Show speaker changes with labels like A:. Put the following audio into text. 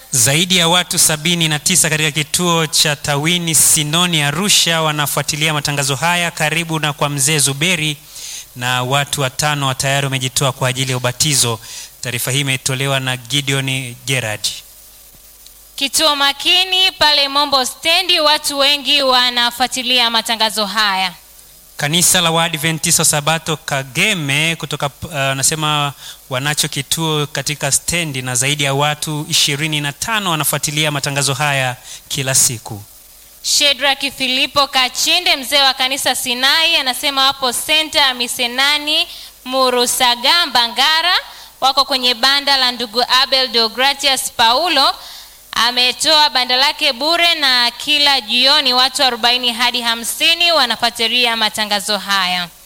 A: Zaidi ya watu sabini na tisa katika kituo cha Tawini Sinoni Arusha wanafuatilia matangazo haya karibu na kwa mzee Zuberi, na watu watano tayari wamejitoa kwa ajili ya ubatizo. Taarifa hii imetolewa na Gideon Gerard.
B: Kituo makini pale Mombo stendi, watu wengi wanafuatilia matangazo haya.
A: Kanisa la Waadventista wa Sabato Kageme kutoka anasema uh, wanacho kituo katika stendi na zaidi ya watu ishirini na tano wanafuatilia matangazo haya kila siku.
B: Shedraki Filipo Kachinde, mzee wa kanisa Sinai, anasema wapo senta ya Misenani Murusagamba Ngara, wako kwenye banda la ndugu Abel Deogratias Paulo. Ametoa banda lake bure na kila jioni watu 40 hadi 50 wanafuatilia matangazo haya.